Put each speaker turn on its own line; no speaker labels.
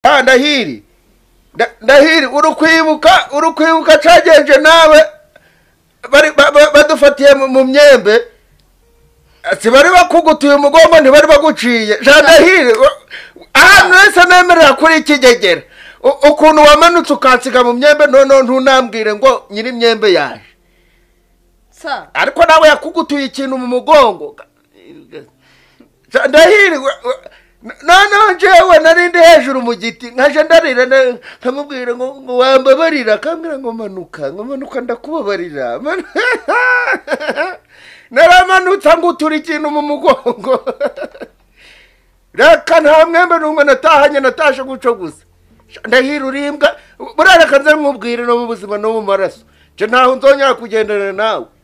ka ndahiri Nda- ndahiri uri kwibuka uri kwibuka cagenje nawe bari ba- ba- badufatiye mu- mu myembe sibari bakugutuye umugongo ntibari baguciye jandahire ahantu wese nemerera kuri ikigegera U- ukuntu wamanutse ukansiga mu myembe noneho ntunambwire ngo nyiri imyembe yaje
sa
ariko nawe yakugutuye ikintu mu mugongo jandahire noneho njyewe nari ndi hejuru mu giti nkaje ndarira na- nkamubwira ngo ngo wambabarira akambwira ngo manuka ngo manuka ndakubabarira Man- naramanutse ngutura ikintu mu mugongo reka nta mwembe n'umwe natahanye natashe guco gusa Sha, ndahira urimbwa burareka nze nkubwire no mu buzima no mu maraso nje ntaho nzongera kugendana nawe